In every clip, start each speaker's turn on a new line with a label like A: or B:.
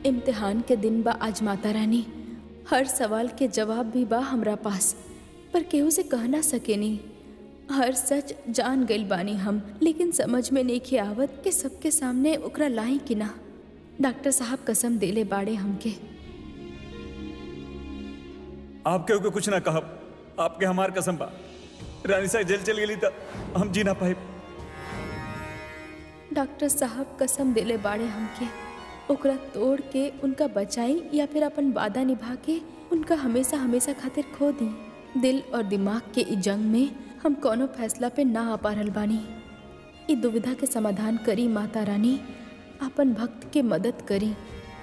A: इम्तिहान के दिन बा आज माता रानी हर सवाल के जवाब भी बा हमरा पास पर केहू से कह ना सकेनी हर सच जान गइल बानी हम लेकिन समझ में नहीं आवत कि सबके सामने ओकरा लाई कि ना डॉक्टर साहब कसम देले बाड़े हमके
B: आपके ओके कुछ ना कहब आपके हमार कसम बा रानी साहब जेल चल गेली त हम जी ना पाए
A: डॉक्टर साहब कसम देले बाड़े हमके ओकरा तोड़ के उनका बचाई या फिर अपन वादा निभा के उनका हमेशा हमेशा खातिर खो दी दिल और दिमाग के ई जंग में हम कोनो फैसला पे ना आ पा रहल बानी ई दुविधा के समाधान करी माता रानी अपन भक्त के मदद करी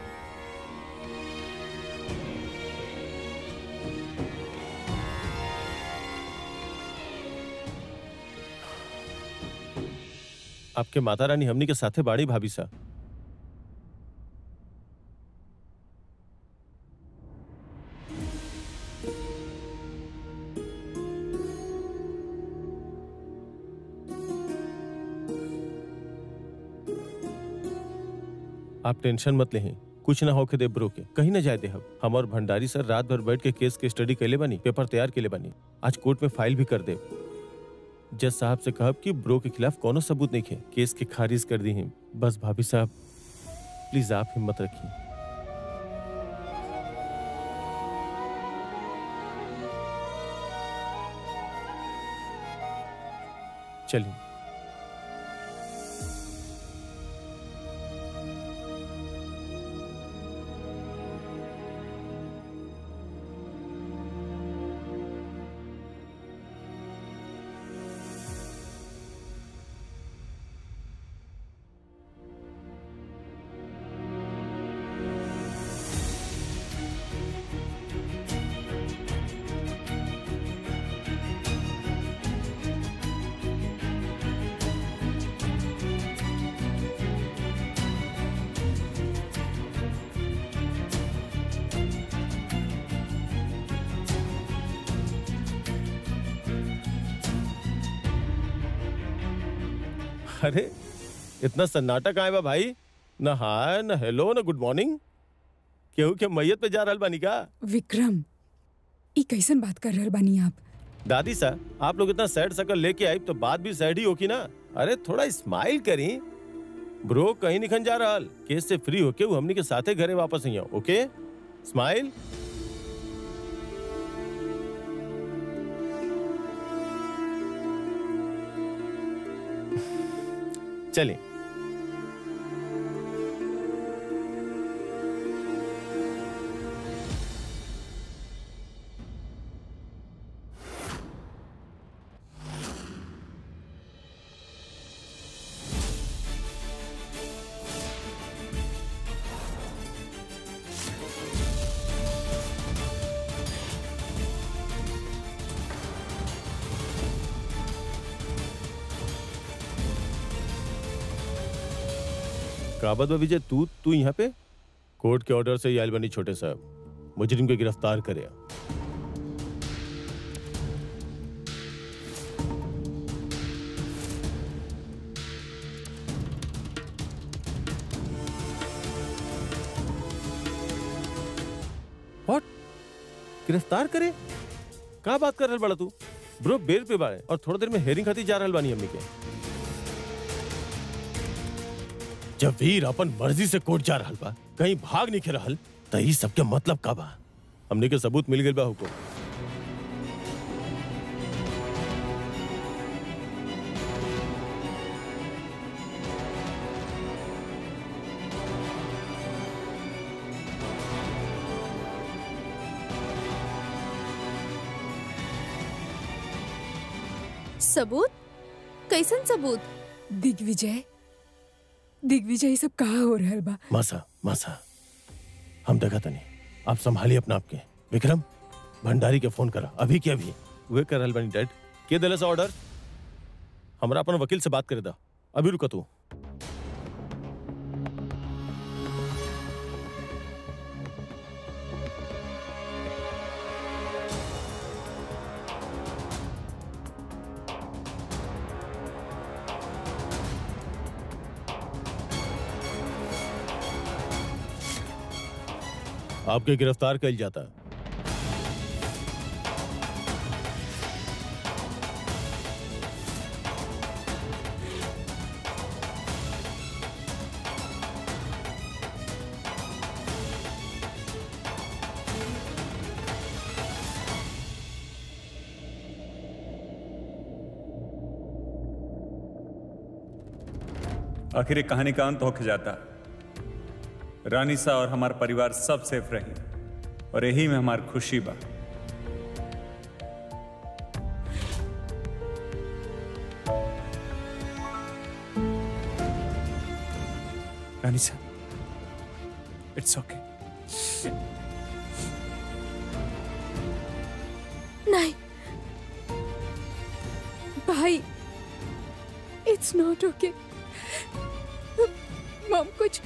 C: आपके माता रानी हमनी के साथे बाड़ी भाभी सा आप टेंशन मत लें कुछ ना होके दे ब्रो के कहीं ना जाए दे हम हम और भंडारी सर रात भर बैठ के केस के स्टडी कैले बनी पेपर तैयार कैले बनी आज कोर्ट में फाइल भी कर दे जज साहब से कहब कि ब्रो के खिलाफ कोनो सबूत नहीं है केस के खारिज कर दी हैं बस भाभी साहब प्लीज आप हिम्मत रखिए चलिए अरे इतना सन्नाटा कहाँ है बा भाई न हाय न हेलो न गुड मॉर्निंग केहू के मैयत पे जा रहल बानी का
D: विक्रम ई कैसन बात कर रहल बानी आप
C: दादी सा आप लोग इतना सैड सकल लेके आई तो बात भी सैड ही होगी ना अरे थोड़ा स्माइल करी ब्रो कहीं निखन जा रहल केस से फ्री होके वो हमनी के साथे घरे वापस आई ओके स्माइल चलिए काबत विजय तू तू यहाँ पे कोर्ट के ऑर्डर से आयल बनी छोटे साहब मुजरिम को गिरफ्तार करे What? गिरफ्तार करे का बात कर रहल बड़ा तू ब्रो बेल पे बाड़े और थोड़ा देर में हेयरिंग खाती जा रहल बानी हमनी के जब वीर अपन मर्जी से कोर्ट जा रहल बा कहीं भाग नहीं के रहल त ई सबके मतलब का बा हमने के सबूत मिल गइल बा हुको
A: सबूत कैसन सबूत
D: दिग्विजय दिग्विजय ई सब कहा हो रहल बा
C: मासा मासा हम देखा तनी आप संभालिए अपना आपके विक्रम भंडारी के फोन करा अभी के अभी वे कर रहल बनी डैड के दिले सा ऑर्डर हमरा अपन वकील से बात करे दा अभी रुका तू आपके गिरफ्तार कल जाता
B: आखिर ये कहानी का अंत होके जाता रानी सा और हमारा परिवार सब सेफ रही और यही में हमारी खुशी बा रानी सा इट्स ओके
D: नहीं भाई इट्स नॉट ओके मम कुछ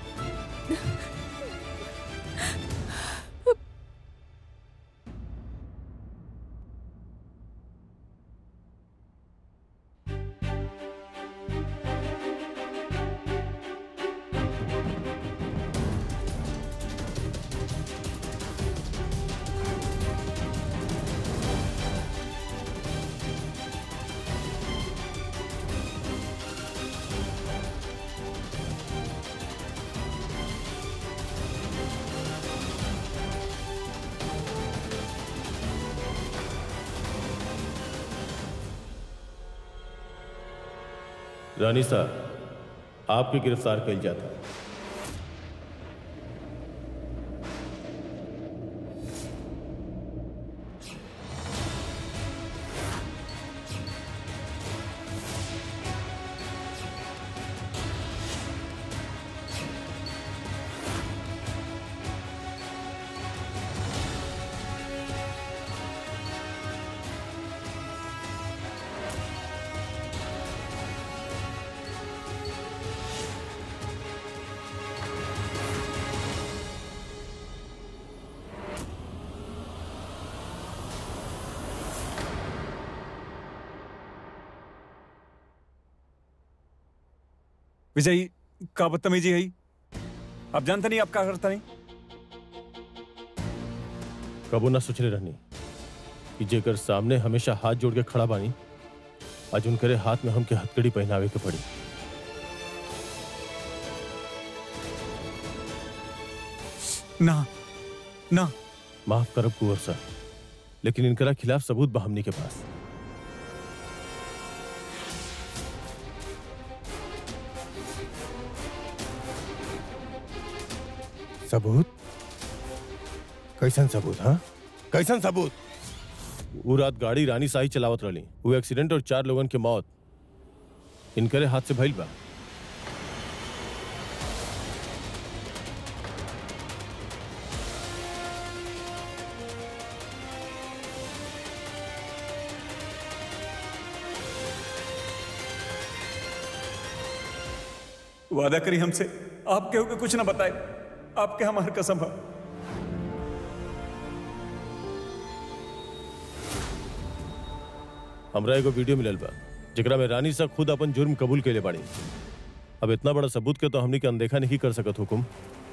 C: रानी साहब आपके गिरफ्तार कल जाता
B: विजय का बदतमीजी है आप जानते नहीं आप क्या करता नहीं
C: कबो ना सोचले रहनी कि जेकर सामने हमेशा हाथ जोड़ के खड़ा बानी आज उनकरे हाथ में हमके हथकड़ी पहनावे के पड़ी
B: ना ना
C: माफ करब कुंवर साहब लेकिन इनकरा खिलाफ सबूत बा हमनी के पास
E: सबूत कैसन सबूत हाँ कैसन सबूत
C: वो रात गाड़ी रानी साही चलावत रही वो एक्सीडेंट और चार लोगन के मौत इनकरे हाथ से भइल बा
B: वादा करी हमसे आप केहू के कुछ ना बताए आपके हमार कसम है
C: हमरा एगो वीडियो मिलल बा जेकरा में रानी सा खुद अपन जुर्म कबूल के ले बाड़ी अब इतना बड़ा सबूत के तो हमनी के अनदेखा नहीं कर सकत हुकुम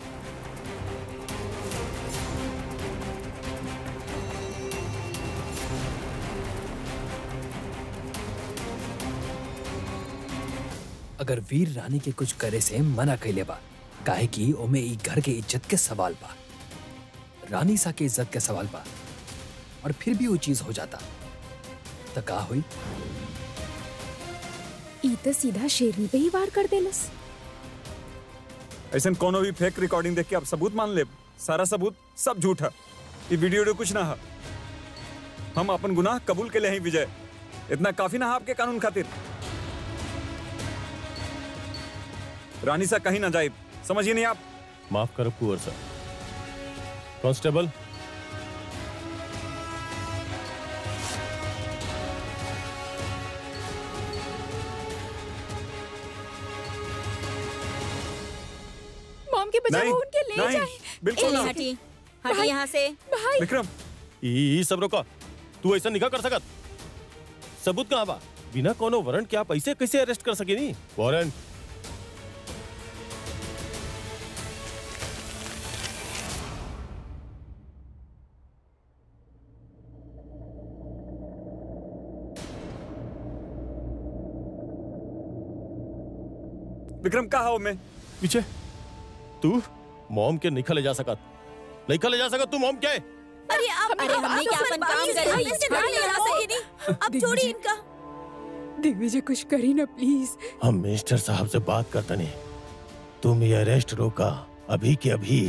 F: अगर वीर रानी के कुछ करे से मना कैले बा काहे कि ओमे ई घर के इज्जत के सवाल बा रानी सा के इज्जत के सवाल बा और फिर भी वो चीज हो जाता तो का हुई
A: ई तो सीधा शेरनी पे ही वार कर देलस
B: ऐसा कोनो भी फेक रिकॉर्डिंग देख के आप सबूत मान ले सारा सबूत सब झूठ है ये वीडियो वीडियो कुछ ना है हम अपन गुनाह कबूल के लिए ही विजय इतना काफी ना है आपके कानून खातिर रानी सा कहीं ना जाए समझिए नहीं आप
C: माफ करब कुंवर साहब कांस्टेबल
A: मॉम के बजाय
B: नहीं
A: वो उनके ले
B: नहीं
A: जाए
B: बिल्कुल ना
G: हटी हटी यहाँ से
A: भाई
B: विक्रम
C: ई ई सब रोका तू ऐसा निका कर सकत सबूत कहाँ बा बिना कोनो वारंट के आप ऐसे कैसे अरेस्ट कर सके नी वारंट
B: विक्रम कहा हो मैं
C: विजय तू मॉम के निकल जा सकत नहीं ले जा सकत तू मॉम के
G: अरे आप अरे हमने क्या अपन काम कर रही है अब छोड़िए इनका
D: दिग्विजय कुछ करी ना प्लीज
E: हम मिनिस्टर साहब से बात करते नहीं तुम ये अरेस्ट रोका अभी के अभी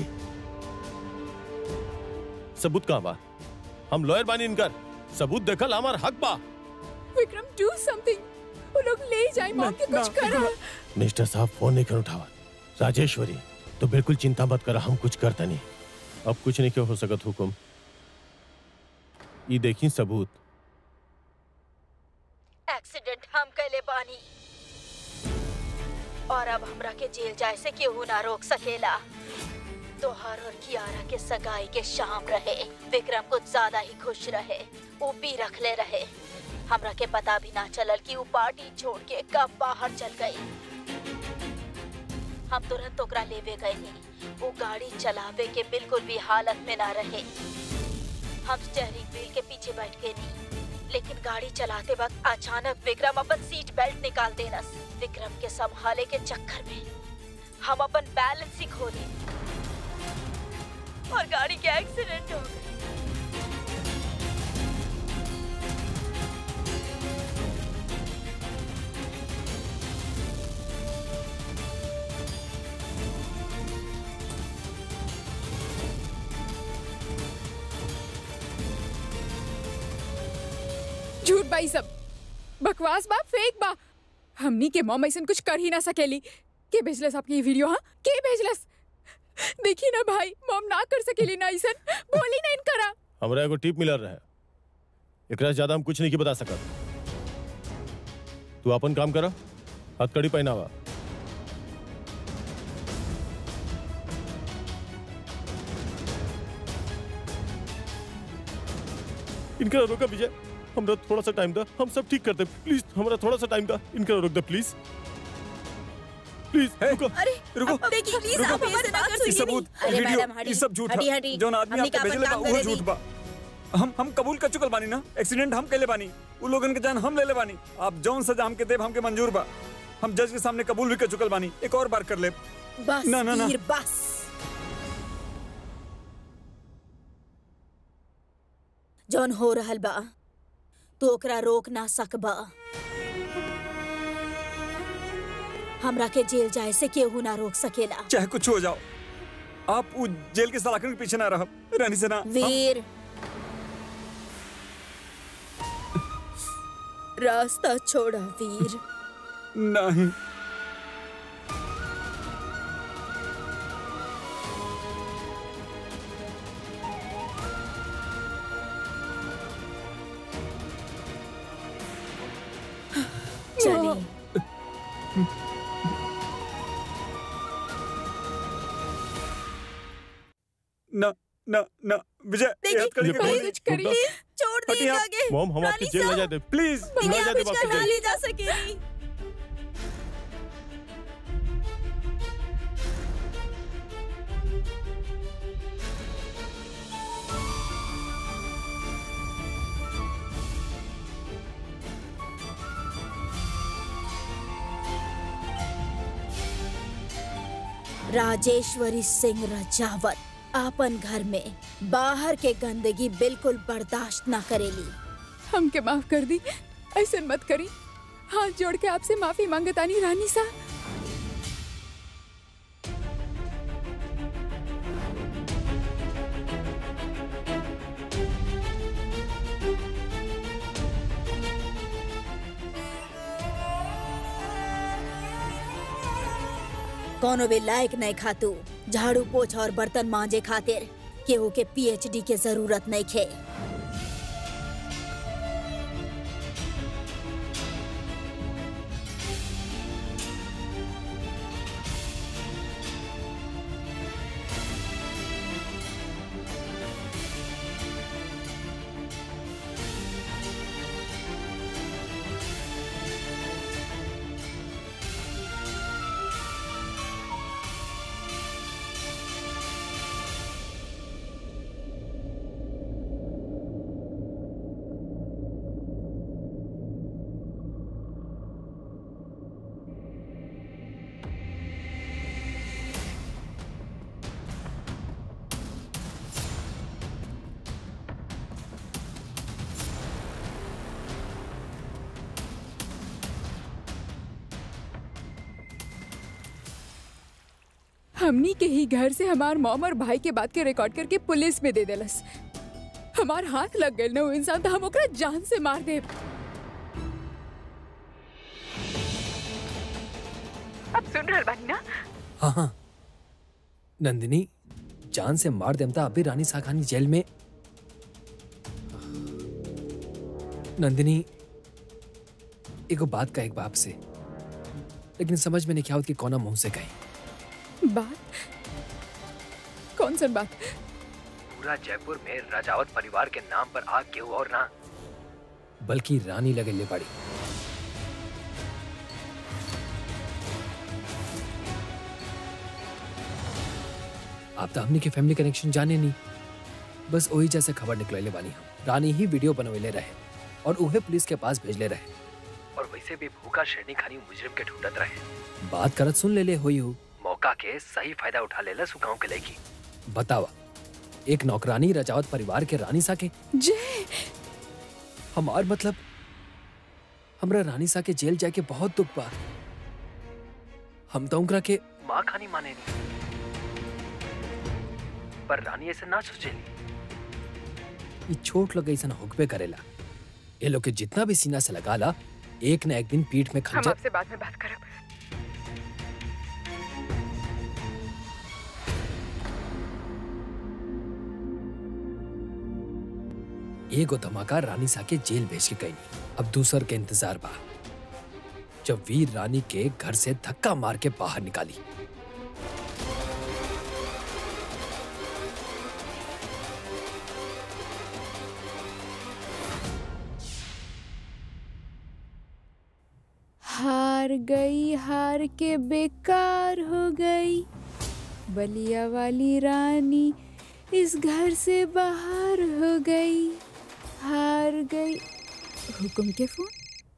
C: सबूत कहाँ बा हम लॉयर बानी इनकर सबूत देखल हमार हक बा
D: विक्रम डू समथिंग वो लोग ले जाए मॉम के कुछ करा
E: मिनिस्टर साहब फोन नहीं कर उठावा राजेश्वरी तो बिल्कुल चिंता मत करा हम कुछ करते नहीं
C: अब कुछ नहीं क्यों हो सकत हुकुम ये देखी सबूत
G: एक्सीडेंट हम कैले बानी और अब हमरा के जेल जाए से केहू ना रोक सकेला तोहर और कियारा के सगाई के शाम रहे विक्रम कुछ ज्यादा ही खुश रहे वो भी रख ले रहे हमरा के पता भी ना चलल कि वो पार्टी छोड़ के कब बाहर चल गई हम तुरंत ओकरा लेवे गए वो गाड़ी चलावे के बिल्कुल भी हालत में ना रहे हम स्टेयरिंग व्हील के पीछे बैठ गए नहीं लेकिन गाड़ी चलाते वक्त अचानक विक्रम अपन सीट बेल्ट निकाल देनस विक्रम के संभाले के चक्कर में हम अपन बैलेंस ही खो दी और गाड़ी के एक्सीडेंट हो गई
D: झूठ बाई सब बकवास बा फेक बा हमनी के मॉम ऐसा कुछ कर ही ना सकेली के भेजलस आपकी ये वीडियो हाँ के भेजलस देखी ना भाई मॉम ना कर सकेली ना ऐसा बोली ना इनकरा
C: हमरा एगो टिप मिलल रहे एकरा से ज्यादा हम कुछ नहीं की बता सकत तू अपन काम करा हथकड़ी पहनावा इनका रोका विजय हमरा थोड़ा सा टाइम दा हम सब ठीक कर दे प्लीज हमरा थोड़ा सा टाइम दा इनका रोक दे प्लीज प्लीज
B: हे,
C: रुको
G: अरे
B: रुको,
G: अब देखिए प्लीज
B: रुको।
G: आप हमारी बात
B: ये
G: सुनिए
B: सबूत
G: अरे
B: ये वीडियो
G: मैडम हटी
B: ये सब झूठ
G: हटी
B: है
G: हटी
B: जौन आदमी
G: हमने
B: आपके
G: का
B: भेजले बा
G: काम
B: वो
G: करे
B: झूठ
G: दी।
B: बा हम हम कबूल कर चुकल बानी ना एक्सीडेंट हम कैले बानी उ लोगन के जान हम ले ले बानी आप जौन सजा हमके देब हमके मंजूर बा हम जज के सामने कबूल भी कर चुकल बानी एक और बार कर ले
G: बस
B: ना, ना, ना।
G: वीर बस जौन हो रहल बा तू ओकरा रोक ना सकबा हमरा के जेल जाए से केहू ना रोक सकेला
B: चाहे कुछ हो जाओ आप उ जेल के सलाखन के पीछे ना रह रानी से ना हम-
G: वीर रास्ता छोड़ा वीर
B: नहीं
G: चली
B: ना ना ना विजय
G: देखिए,
B: ये हथकड़ी के
C: ये
B: खोल
C: कौन-
D: कुछ करी
C: रुक
G: छोड़
B: हटिए
G: दिए
B: आप।
G: आगे
C: मॉम हम आपके
G: रानी
C: जेल ना
G: साहब,
C: जाए दे
B: प्लीज
G: इन्हें
C: ना
G: आप
C: जाए दे
G: इसका
C: आपके
G: ना
C: जेल
G: ले जा सकेगी राजेश्वरी सिंह रजावत आपन घर में बाहर के गंदगी बिल्कुल बर्दाश्त ना करेली
D: हमके माफ कर दी ऐसा मत करी हाथ जोड़ के आपसे माफी मांगतानी रानी सा
G: कोनो भी लायक नहीं खातू झाड़ू पोछा और बर्तन मांजे खातिर केहू के पीएचडी के जरूरत नहीं खे
D: हमनी के ही घर से हमार मॉम और भाई के बात के रिकॉर्ड करके पुलिस में दे देलस हमार हाथ लग गए ना वो इंसान तो हम ओकरा जान से मार दे अब सुन रहल बानी ना
F: हाँ हाँ नंदिनी जान से मार देमता अभी रानी साखानी जेल में नंदिनी एगो बात का एक बाप से लेकिन समझ में नहीं क्या होती कि कौना मुंह से कही
D: बात कौन सी बात
F: पूरा जयपुर में राजावत परिवार के नाम पर आग केहू और ना बल्कि रानी लगे ले पड़ी आप तो हमने के फैमिली कनेक्शन जाने नहीं बस वही जैसे खबर निकले बानी हम रानी ही वीडियो बनवेले रहे और उहे पुलिस के पास भेजले रहे और वैसे भी भूखा शेरनी खानी मुजरिम के ढूंढत रहे बात करत सुन ले ले हुई हो मौका के सही फायदा उठा लेला सुगाव के लेगी बतावा एक नौकरानी रजावत परिवार के रानी सा के
D: जय
F: हमार मतलब हमरा रानी सा के जेल जाके बहुत दुख बा हम तो उनकरा के माँ खानी माने नहीं पर रानी ऐसे ना सोचेली ये छोट लोग ऐसा होकबे करेला ये लोग के जितना भी सीना से लगा ला एक न एक दिन पीठ में
D: हम
F: खंजर
D: आपसे बाद में बात करब
F: एगो धमाका रानी सा के जेल भेज के गई अब दूसर के इंतजार बा जब वीर रानी के घर से धक्का मार के बाहर निकाली
D: हार गई हार के बेकार हो गई बलिया वाली रानी इस घर से बाहर हो गई हार गई हुकुम के फोन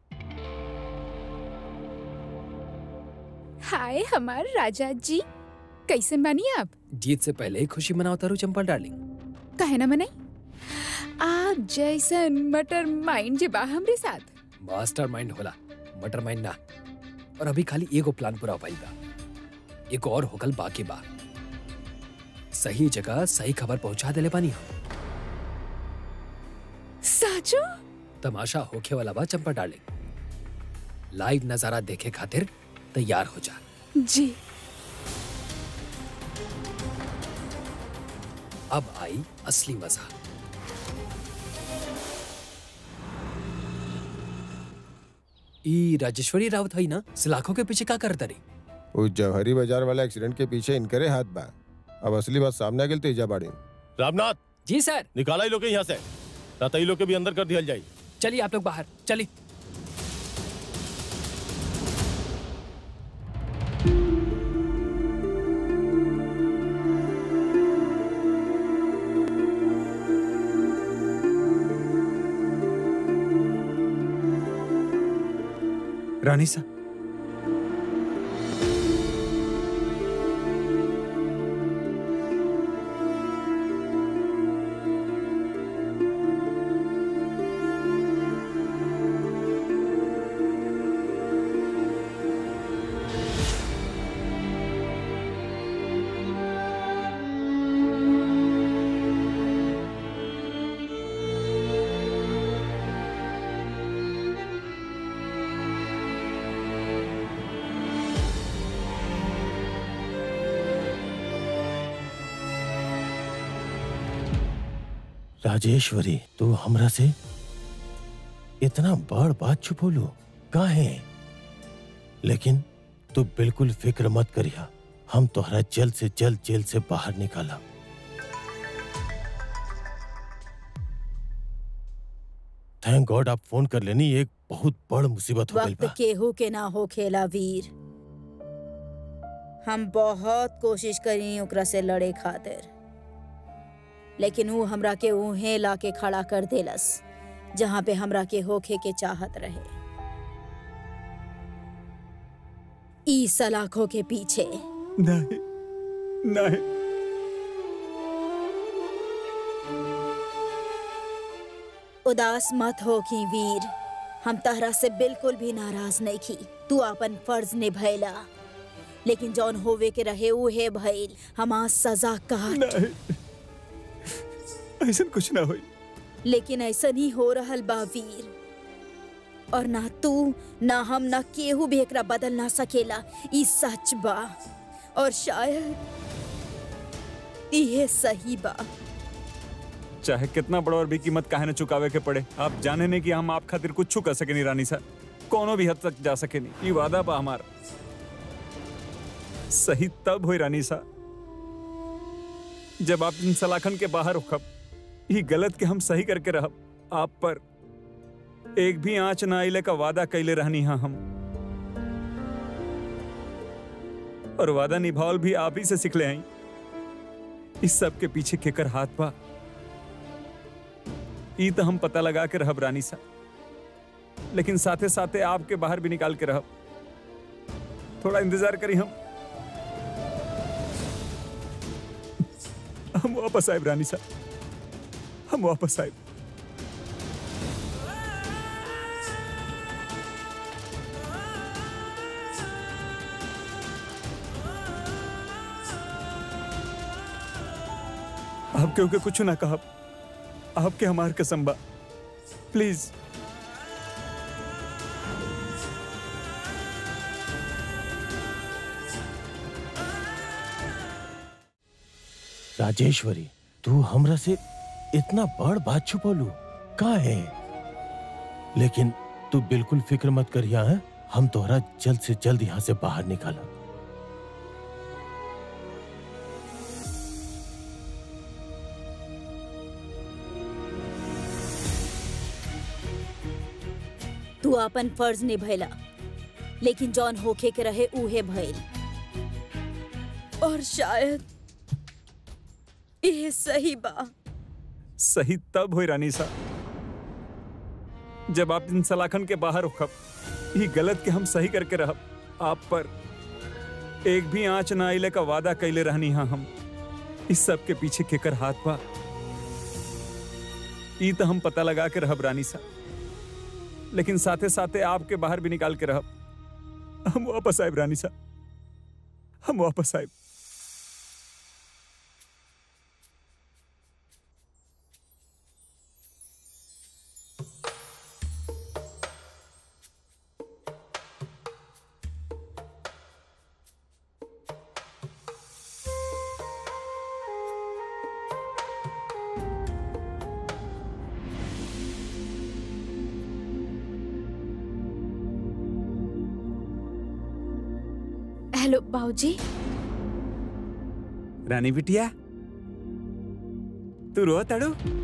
D: हाय हमार राजा जी कैसे बानी आप
F: जीत से पहले ही खुशी मनाओ तारू चंपल डार्लिंग
D: कहे ना मनाई आप जैसन मटर माइंड जे बा हमरे साथ
F: मास्टर माइंड होला मटर माइंड ना और अभी खाली एगो प्लान पूरा पाई बा एक और होकल बाकी बा सही जगह सही खबर पहुंचा देले बानी हम
D: साचो
F: तमाशा होखे वाला बा चंपा डार्लिंग लाइव नजारा देखे खातिर तैयार हो जा
D: जी
F: अब आई असली मजा ई राजेश्वरी रावत है ना सलाखों के पीछे का करता रही
H: उस जवहरी बाजार वाला एक्सीडेंट के पीछे इनकरे हाथ बा अब असली बात सामने आ गेल तो इजा बाड़ी
C: रामनाथ
F: जी सर
C: निकाला ही लोग के यहाँ से राता ही लोग के भी अंदर कर दिया जाए
F: चलिए आप लोग बाहर चलिए
B: रानी सा
E: राजेश्वरी तू हमरा से इतना बड़ बात छुपोलू काहे लेकिन तू बिल्कुल फिक्र मत करिया हम तोहरा जल्द से जल्द जेल से बाहर निकाला थैंक गॉड आप फोन कर लेनी एक बहुत बड़ मुसीबत हो गई
G: वक्त
E: बा
G: केहू के ना हो खेला वीर हम बहुत कोशिश करी ओकरा से लड़े खातिर लेकिन वो हमरा के उहे ला के खड़ा कर देलस जहाँ पे हमरा के होखे के चाहत रहे ई सलाखों के पीछे
B: नहीं नहीं
G: उदास मत हो की वीर हम तहरा से बिल्कुल भी नाराज नहीं की तू अपन फर्ज निभैला लेकिन जौन होवे के रहे उहे भइल हमार सजा काट
B: नहीं ऐसा कुछ ना होई
G: लेकिन ऐसा नहीं हो रहल बा वीर और ना तू ना हम ना केहू भी एकरा बदल ना सकेला ई सच बा और शायद इहे सही बा
B: चाहे कितना बड़ा और भी कीमत काहे न चुकावे के पड़े आप जाने नहीं कि हम आप खातिर कुछ कर सके नहीं रानी सा कोनो भी हद तक जा सके नहीं ये वादा बा हमार सही तब हुई रानी सा जब आप इन सलाखन के बाहर उखब ये गलत के हम सही करके रहब आप पर एक भी आंच ना आइले का वादा कैले रहनी हा हम और वादा निभावल भी आप ही से सिखले हैं इस सब के पीछे केकर हाथ बा ई तो हम पता लगा के रहब रानी सा लेकिन साथे साथे आपके बाहर भी निकाल के रहब थोड़ा इंतजार करी हम हम वापस आए रानी सा हम वापस आए आप क्योंकि कुछ ना कहब आपके हमार कसम बा प्लीज
E: राजेश्वरी तू हमरा से इतना बड़ बात छुपौलू का है लेकिन तू बिल्कुल फिक्र मत करिया है हम तोहरा जल्द से जल्द यहाँ से बाहर निकाला
G: तू अपन फर्ज निभैला लेकिन जौन होखे के रहे उहे भइल और शायद ये सही बा
B: सही तब हुई रानी सा जब आप इन सलाखन के बाहर उखब ये गलत के हम सही करके रहब आप पर एक भी आंच ना आइले का वादा कैले रहनी हा हम इस सब के पीछे केकर हाथ बा ई तो हम पता लगा के रहब रानी सा लेकिन साथे साथे आपके बाहर भी निकाल के रहब हम वापस आए रानी सा हम वापस आए
A: हेलो बाबूजी
B: रानी बिटिया तू रो तड़ो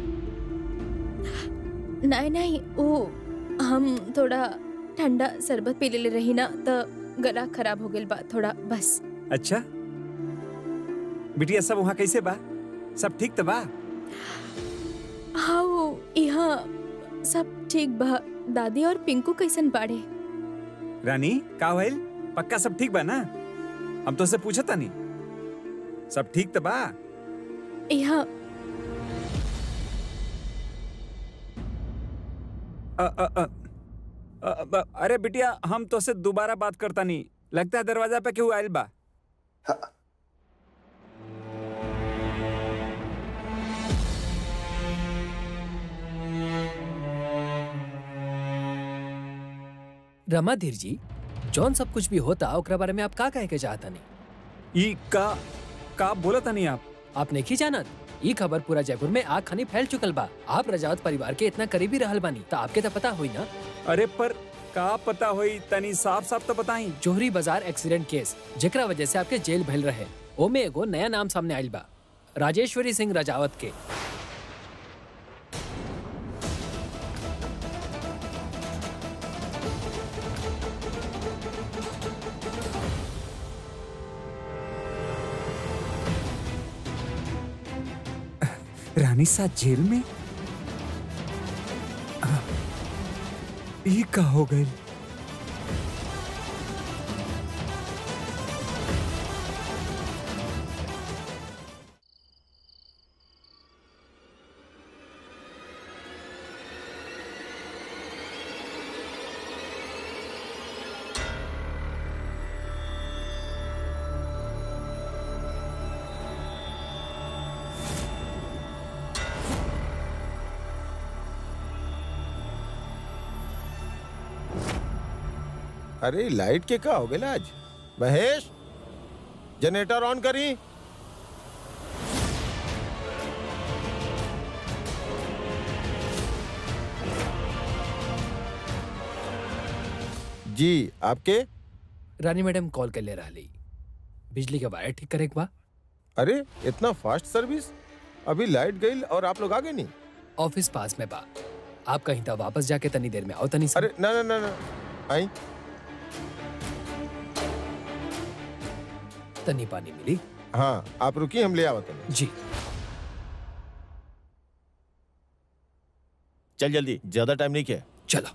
A: नहीं नहीं वो हम थोड़ा ठंडा शरबत पी ले रही ना तो गला खराब हो गया बा थोड़ा बस
B: अच्छा बिटिया सब वहाँ कैसे बा सब ठीक तो बा
A: हाँ वो यहाँ सब ठीक बा दादी और पिंकू कैसन बाड़े
B: रानी का भइल पक्का सब ठीक बा ना हम तो से पूछा नहीं सब ठीक तो बा
A: यहाँ
B: अ, अ, अ, अ, अ, अरे बिटिया हम तो से दोबारा बात करता नहीं लगता है दरवाजा पे क्यों आयल बा
F: रमाधीर जी जौन सब कुछ भी होता ओकरा बारे में आप का कहे के चाहता नहीं
B: ई का का बोला था नहीं आप
F: आप नहीं जानत ई खबर पूरा जयपुर में आग खानी फैल चुकल बा आप रजावत परिवार के इतना करीबी रहल बानी तो आपके तो पता हुई ना
B: अरे पर का पता होई तनी साफ साफ तो बताई
F: जोहरी बाजार एक्सीडेंट केस जेकरा वजह से आपके जेल भइल रहे ओमे एगो नया नाम सामने आइल बा राजेश्वरी सिंह राजावत के
B: रानी साथ जेल में आ, ई का हो गई
H: अरे लाइट के का हो गया आज महेश जनरेटर ऑन करी जी आपके
F: रानी मैडम कॉल कर ले रही बिजली के वायर ठीक करे बा
H: अरे इतना फास्ट सर्विस अभी लाइट गई और आप लोग आ गए नहीं
F: ऑफिस पास में बा आप कहीं तक वापस जाके तनी देर में आओ तनी से
H: अरे ना ना ना ना आई
F: तनी पानी मिली
H: हाँ आप रुकिए हम ले आवत हैं
F: जी
C: चल जल्दी ज्यादा टाइम नहीं किया
F: चलो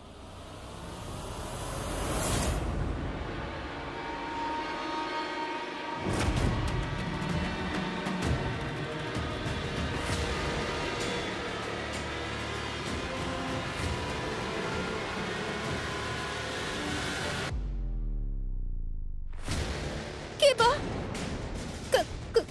A: के बा क- क-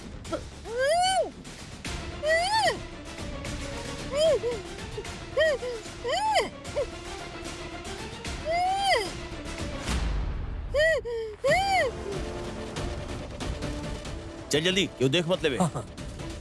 C: चल जल्दी क्यों देख मत लेवे
F: हाँ हाँ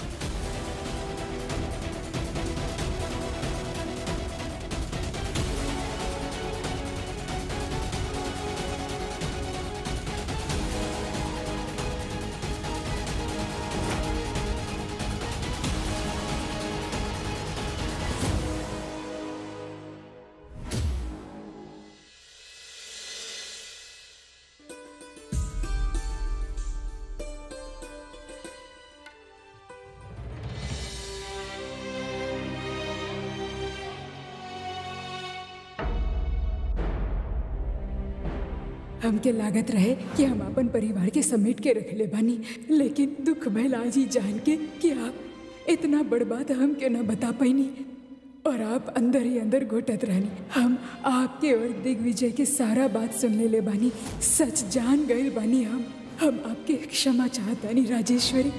D: हमके लागत रहे कि हम अपन परिवार के समेट के रख ले बानी लेकिन दुख भइल आज ही जान के कि आप इतना बड़ बात हमके न बता पैनी और आप अंदर ही अंदर घोटत रहनी हम आपके और दिग्विजय के सारा बात सुन ले ले बानी सच जान गए बानी हम हम आपके क्षमा चाहतानी राजेश्वरी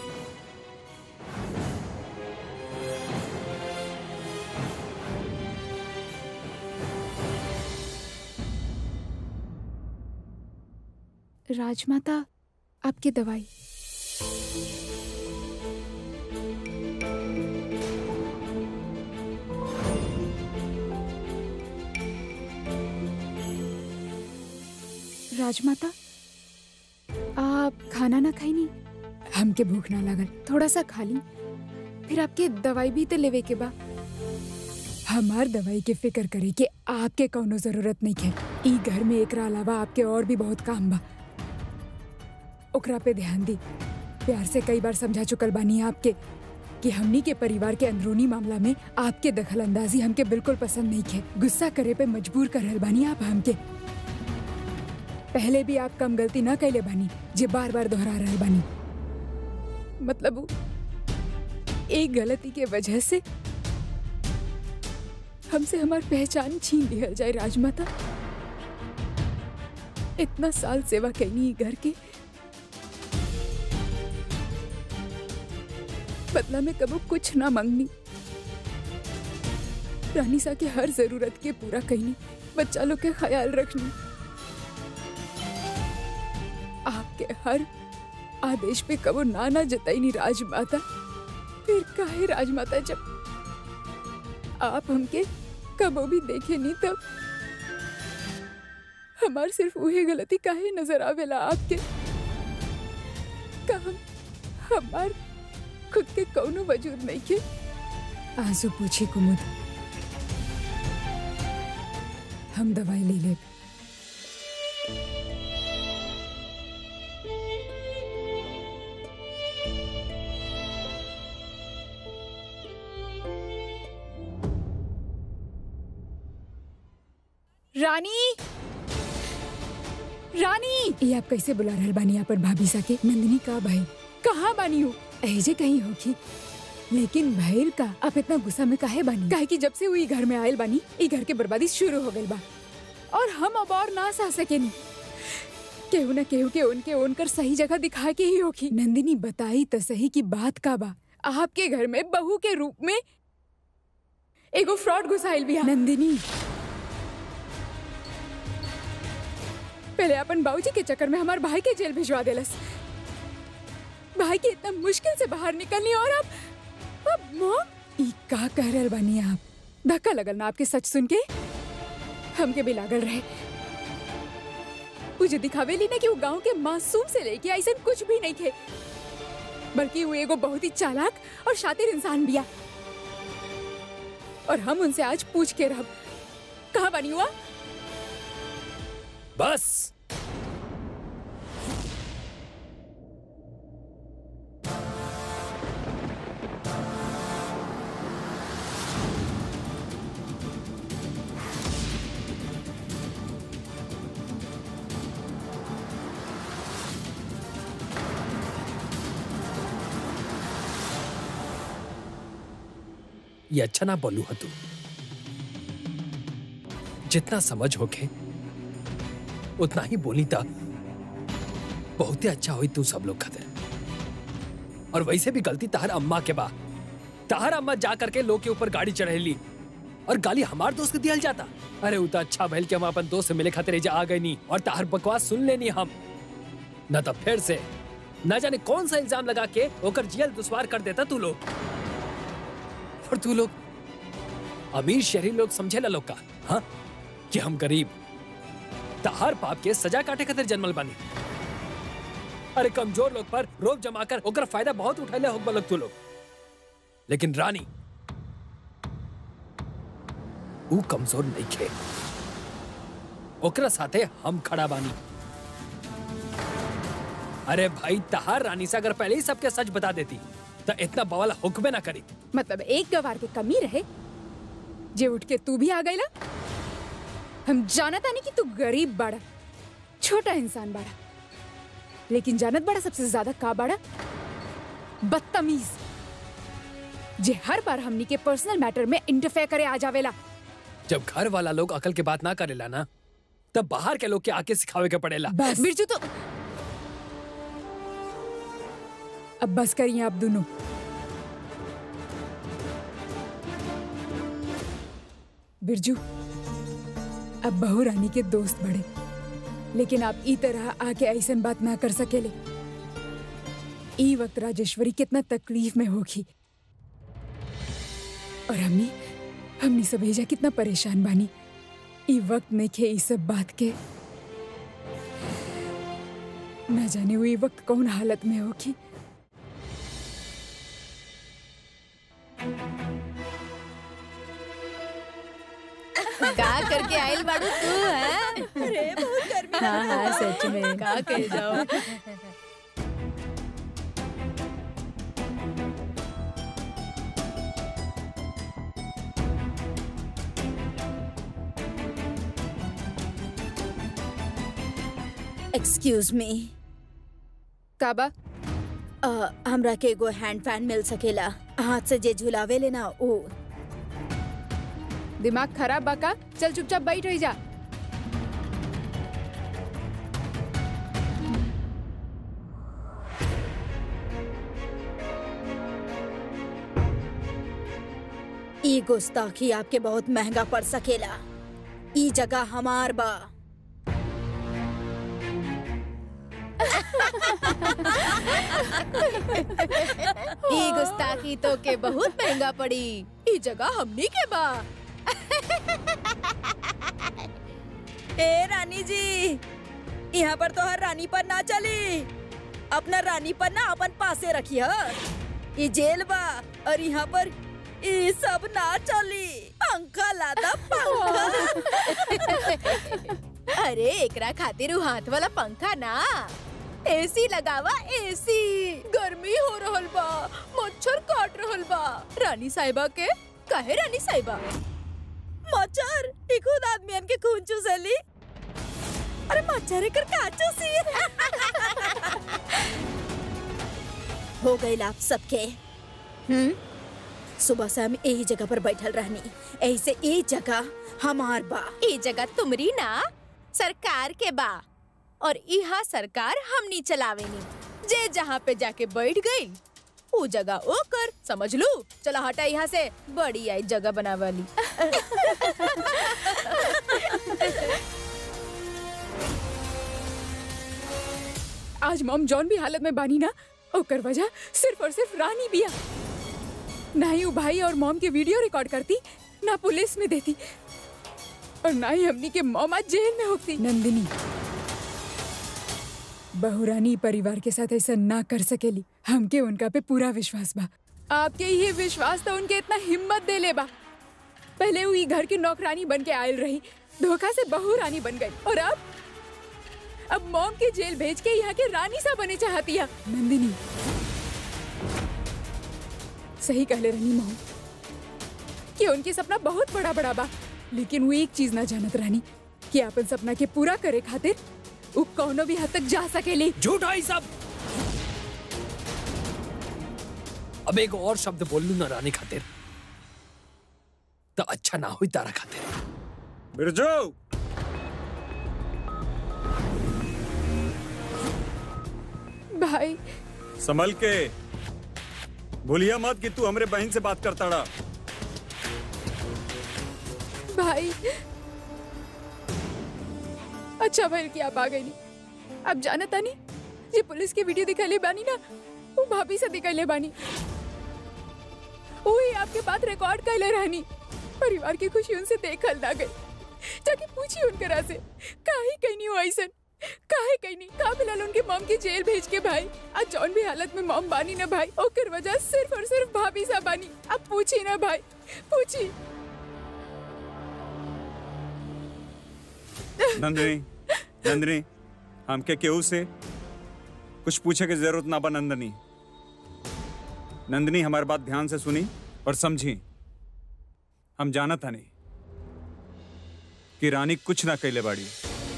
A: राजमाता आपकी दवाई राजमाता आप खाना ना खाई नहीं
D: हमके भूख ना लागल
A: थोड़ा सा खा ली फिर आपके दवाई भी तो लेवे के बा
D: हमार दवाई के फिक्र करे के आपके कौनो जरूरत नहीं है ई घर में एकरा अलावा आपके और भी बहुत काम बा ओकरा पे ध्यान दी प्यार से कई बार समझा चुकल बानी आपके कि हमनी के परिवार के अंदरूनी मामला में आपके दखल अंदाजी हमके बिल्कुल पसंद नहीं है गुस्सा करे पे मजबूर कर रहल बानी आप हमके पहले भी आप कम गलती ना कैले बानी जे बार बार दोहरा रहल बानी मतलब उ- एक गलती के वजह से हमसे हमार पहचान छीन लिहल जाए राजमाता इतना साल सेवा कैनी ई घर के बदला में कबो कुछ ना मांगनी रानी सा के हर जरूरत के पूरा कैनी बच्चा लोग के ख्याल रखनी आपके हर आदेश पे कबो ना ना जताई नहीं राजमाता फिर काहे राजमाता जब आप हमके कबो भी देखे नहीं तब हमार सिर्फ वही गलती काहे नजर आवेला आपके का हम हमार खुद के कौनो वजूद नहीं के आंसू पूछी कुमुद हम दवाई ले ले
A: रानी रानी
D: ये आप कैसे बुला रहल बानी अपन भाभी सा के नंदिनी का भाई कहाँ बानी हो ऐजे कहीं होगी लेकिन भैर का आप इतना गुस्सा में काहे बानी काहे कि जब से वो ई घर में आयल बानी ई घर के बर्बादी शुरू हो गई बा और हम अब और ना सह सकेनी केहू न केहू के उनके उनकर सही जगह दिखा के ही होगी नंदिनी बताई तो सही की बात का बा आपके घर में बहू के रूप में एगो फ्रॉड घुसाइल भी नंदिनी पहले अपन बाबूजी के चक्कर में हमारे भाई के जेल भिजवा देलस भाई के इतना मुश्किल से बाहर निकलनी और अब अब मॉम ई का कह रहल बानी आप धक्का लगल ना आपके सच सुन के हमके भी लागल रहे मुझे दिखावेली ना कि वो गांव के मासूम से लेके ऐसा कुछ भी नहीं थे बल्कि वो एगो बहुत ही चालाक और शातिर इंसान बिया और हम उनसे आज पूछ के रह कहाँ बनी हुआ
F: बस ये अच्छा ना बोलू है तू जितना समझ होके उतना ही बोली था बहुत ही अच्छा हुई तू सब लोग खातिर और वैसे भी गलती तहर अम्मा के बा तहर अम्मा जा करके लोग के ऊपर गाड़ी चढ़ेली और गाली हमार दोस्त के दियल जाता अरे उतना अच्छा भइल कि हम अपन दोस्त से मिले खातिर एजा आ गए नहीं और तहर बकवास सुन लेनी हम न तो फिर से न जाने कौन सा इल्जाम लगा के ओकर जियल दुश्वार कर देता तू लोग और तू लोग अमीर शहरी लोग समझेला लोग का हाँ कि हम गरीब तहार पाप के सजा काटे खातिर जन्मल बानी अरे कमजोर लोग पर रोब जमा कर ओकर फायदा बहुत उठैले होक लोग तू लोग लेकिन रानी ऊ कमजोर नहीं खे ओकरा साथे हम खड़ा बानी अरे भाई तहार रानी से अगर पहले ही सबके सच बता देती तो इतना बवाल हुक्मे ना करी
D: मतलब एक गवार के कमी रहे जे उठ के तू भी आ गईला हम जानत आनी कि तू गरीब बाड़ा छोटा इंसान बाड़ा लेकिन जानत बड़ा सबसे ज्यादा का बाड़ा बदतमीज जे हर बार हमनी के पर्सनल मैटर में इंटरफेयर करे आ जावेला
F: जब घर वाला लोग अकल के बात ना करेला ना तब बाहर के लोग के आके सिखावे के पड़ेला
D: बस बिरजू तो अब बस करिए आप दोनों बिरजू अब बहू रानी के दोस्त बड़े लेकिन आप ई तरह आके ऐसन बात ना कर सकेले ई वक्त राजेश्वरी कितना तकलीफ में होगी और हमनी हमनी सब एजा कितना परेशान बानी ई वक्त में खे ई सब बात के न जाने वो ई वक्त कौन हालत में होगी
A: का करके आइल बाड़ू तू हैं
G: अरे बहुत गर्मी
A: हाँ हाँ सच में का कर जाओ
G: एक्सक्यूज मी
D: काबा
G: हमरा के एगो हैंड फैन मिल सकेला हाथ से जे झुलावे लेना ओ
D: दिमाग खराब बाका चल चुपचाप बैठ रही जा
G: ई गुस्ताखी आपके बहुत महंगा पड़ सकेला ई जगह हमार बा
A: ई गुस्ताखी तो के बहुत महंगा पड़ी ई जगह हमनी के बा
G: ए रानी जी यहाँ पर तो हर रानी पर ना चली अपना रानी पर ना अपन पासे रखी ये जेल बा और यहाँ पर ये सब ना चली पंखा लादा पंखा
A: अरे एकरा खातिर उ हाथ वाला पंखा ना एसी लगावा एसी गर्मी हो रहल बा मच्छर काट रहल बा रानी साहिबा के काहे रानी साहिबा
G: मच्छर ई खुद आदमियन के खून चूसली अरे मच्छर एकर का चूसी हो गई आप सबके हम्म सुबह से हम यही जगह पर बैठल रहनी ऐसे ये जगह हमार बा
A: ई जगह तुमरी ना सरकार के बा और इहा सरकार हमनी चलावेनी जे जहाँ पे जाके बैठ गई ऊ जगह ओकर समझ लू चला हटा यहाँ से बड़ी आई जगह बनावाली
D: आज मॉम जॉन भी हालत में बानी ना ओकर वजह सिर्फ और सिर्फ रानी बिया ना ही वो भाई और मॉम के वीडियो रिकॉर्ड करती ना पुलिस में देती और ना ही हमनी के मॉम आज जेल में होती नंदिनी बहुरानी परिवार के साथ ऐसा ना कर सकेली हमके उनका पे पूरा विश्वास बा आपके ये विश्वास तो उनके इतना हिम्मत दे ले बा पहले वो ई घर की नौकरानी बन के आयल रही धोखा से बहू रानी बन गई और अब अब मॉम के जेल भेज के यहाँ के रानी सा बने चाहती है नंदिनी सही कहले रही मॉम कि उनके सपना बहुत बड़ा बड़ा बा लेकिन वो एक चीज ना जानत रहनी कि अपन सपना के पूरा करे खातिर वो कौनो भी हद तक जा सकेली
F: झूठ है सब अब एक और शब्द बोल लू ना रानी खातिर तो अच्छा ना हुई तारा खातिर
B: बिरजू
D: भाई
B: संभल के भूलिया मत कि तू हमरे बहन से बात करता रहा
D: भाई अच्छा भैल कि आप आ गई नहीं अब जाना तानी ये पुलिस के वीडियो दिखैले बानी ना वो भाभी से दिखैले बानी वही आपके बात रिकॉर्ड कैले रहनी परिवार की खुशी उनसे देखल ना गई जाके पूछी उनकरा से काहे कहीं नहीं हो ऐसन काहे कहीं नहीं का मिलल उनके मॉम की जेल भेज के भाई आज जौन भी हालत में मॉम बानी ना भाई ओकर वजह सिर्फ और सिर्फ भाभी सा बानी अब पूछी ना भाई पूछी
B: नंदिनी नंदिनी हमके केहू से कुछ पूछे की जरूरत ना बा नंदिनी नंदिनी हमारी बात ध्यान से सुनी और समझी हम जाना था नहीं कि रानी कुछ ना कैले बाड़ी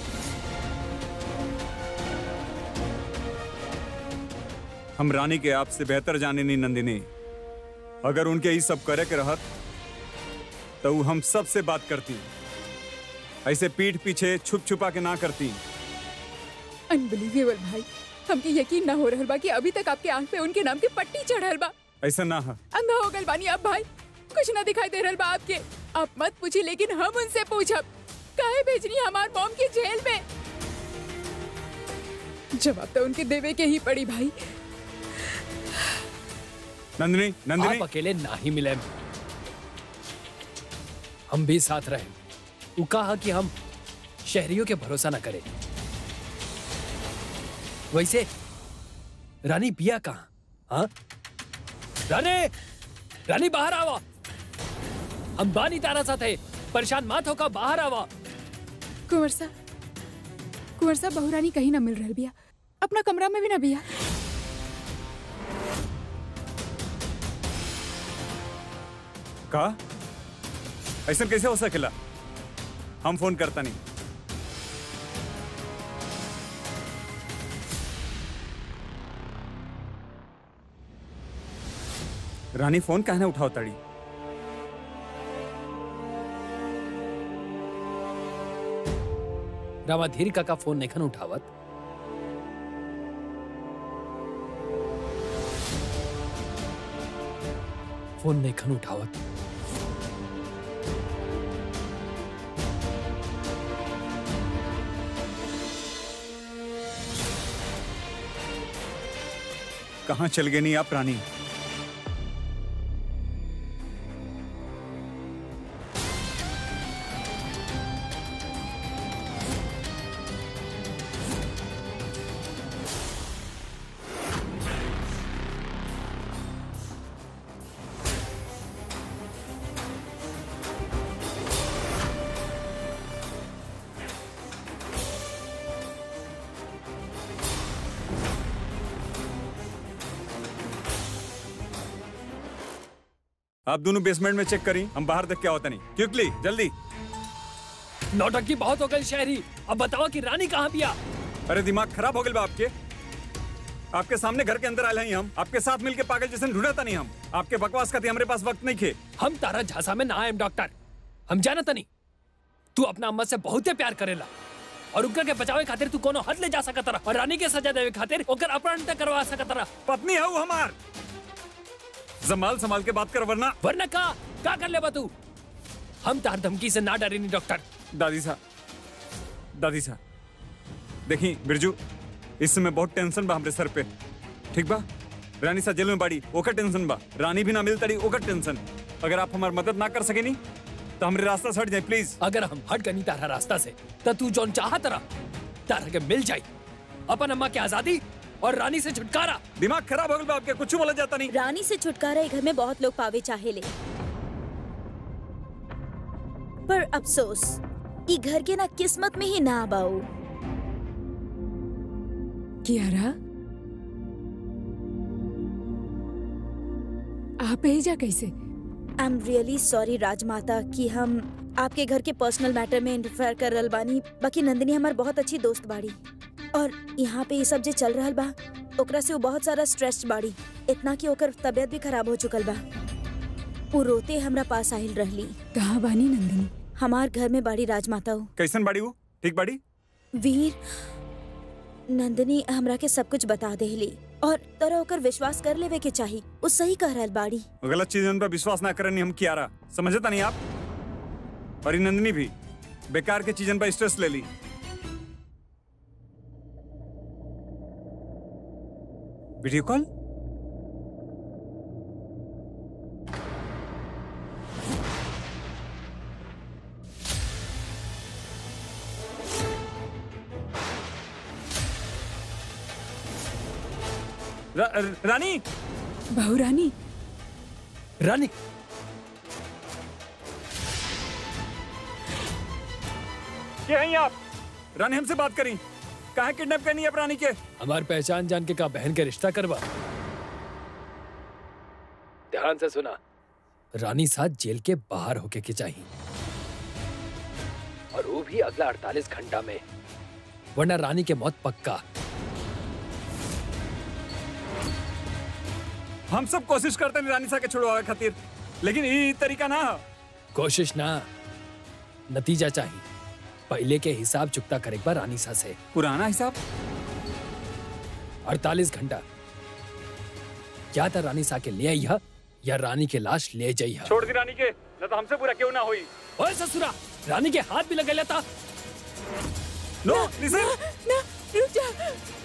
B: हम रानी के आपसे बेहतर जाने नहीं नंदिनी अगर उनके ही सब करे के रहत तो वो हम सब से बात करती ऐसे पीठ पीछे छुप छुपा के ना करती
D: अनबिलीवेबल भाई हमके यकीन ना हो रहल बा कि अभी तक आपके आंख पे उनके नाम की पट्टी चढ़ल बा
B: ऐसा ना है
D: अंधा हो गल बानी अब भाई कुछ ना दिखाई दे रहल बा आपके आप मत पूछी लेकिन हम उनसे पूछब काहे भेजनी हमार मॉम के जेल में जवाब तो उनके देवे के ही पड़ी भाई
B: नंदिनी नंदिनी
F: आप अकेले ना ही मिले हम भी साथ रहे वो कहा कि हम शहरियों के भरोसा ना करें वैसे रानी पिया कहा हाँ रानी रानी बाहर आवा हम बानी तारा साथ है परेशान मत होकर बाहर आवा
D: कुंवर सा कुंवर सा बहुरानी कहीं ना मिल रहल बिया अपना कमरा में भी ना बिया
B: का ऐसा कैसे हो सकेला हम फोन करता नहीं रानी फोन कहने उठाओ तड़ी
F: रामाधीर काका फोन नहीं उठावत फोन नहीं उठावत
B: कहाँ चल गए नहीं आप रानी आप दोनों बेसमेंट में चेक करी हम बाहर देख क्या होता नहीं क्विकली जल्दी
F: नौटंकी बहुत हो गई शहरी अब बताओ कि रानी कहाँ पिया
B: अरे दिमाग खराब हो गए बा आपके आपके सामने घर के अंदर आए हैं हम आपके साथ मिलके पागल जैसे ढूंढता नहीं हम आपके बकवास का हमारे पास वक्त नहीं खे
F: हम तारा झांसा में ना आए डॉक्टर हम जानत नहीं तू अपना अम्मा से बहुते प्यार करेला और उनका के बचावे खातिर तू कोनो हद ले जा सकत रहा और रानी के सजा देवे खातिर ओकर अपहरण तक करवा सकत रहा
B: पत्नी है वो हमार जमाल संभाल के बात कर वरना
F: वरना का का कर ले तू हम तार धमकी से ना डरे नहीं डॉक्टर
B: दादी साहब दादी साहब देखी बिरजू इस समय बहुत टेंशन बा हमरे सर पे ठीक बा रानी सा जेल में बाड़ी ओकर टेंशन बा रानी भी ना मिल तड़ी ओकर टेंशन अगर आप हमार मदद ना कर सकेनी तो हमरे रास्ता से हट जाए प्लीज
F: अगर हम हट गनी तारा रास्ता से तो तू जौन चाहत रहा तारा के मिल जाई अपन अम्मा की आजादी और रानी से छुटकारा
B: दिमाग खराब हो गल बा आपके कुछ बोला जाता नहीं
G: रानी से छुटकारा ये घर में बहुत लोग पावे चाहे ले पर अफसोस ई घर के ना किस्मत में ही ना बाऊ
D: कियारा आप भेजा कैसे
G: आई एम रियली सॉरी राजमाता कि हम आपके घर के पर्सनल मैटर में इंटरफेयर कर रहल बानी बाकी नंदिनी हमार बहुत अच्छी दोस्त बाड़ी और यहाँ पे ये सब जे चल रहल बा ओकरा से वो बहुत सारा स्ट्रेस बाड़ी इतना कि ओकर तबीयत भी खराब हो चुकल बा वो रोते हमरा पास आहिल रहली
D: कहाँ बानी नंदिनी
G: हमार घर में बाड़ी राजमाता हो
B: कैसन बाड़ी वो ठीक बाड़ी
G: वीर नंदिनी हमरा के सब कुछ बता देली और तोरा ओकर विश्वास कर लेवे के चाही वो सही कह रहल बाड़ी
B: गलत चीजन पर विश्वास ना करनी हम किया रहा समझता नहीं आप और ये नंदिनी भी बेकार के चीजन पर स्ट्रेस ले ली वीडियो कॉल रा, रानी
D: बहू रानी
F: रानी
B: ये हैं आप रानी हमसे बात करी कहा किडनैप करनी है आप रानी के
F: हमार पहचान जान के का बहन के रिश्ता करवा ध्यान से सुना रानी साथ जेल के बाहर होके के चाहिए और वो भी अगला 48 घंटा में वरना रानी के मौत पक्का
B: हम सब कोशिश करते हैं रानी सा के छुड़वावे खातिर लेकिन ये तरीका ना है।
F: कोशिश ना नतीजा चाहिए पहले के हिसाब चुकता करे पर रानी सा से
B: पुराना हिसाब
F: 48 घंटा या तो रानी सा के ले आई है, या रानी के लाश ले जाई है।
B: छोड़ दी रानी के न तो हमसे बुरा क्यों ना हुई
F: ओए ससुरा रानी के हाथ भी लगे लेता
B: नो लिसन
D: ना रुक जा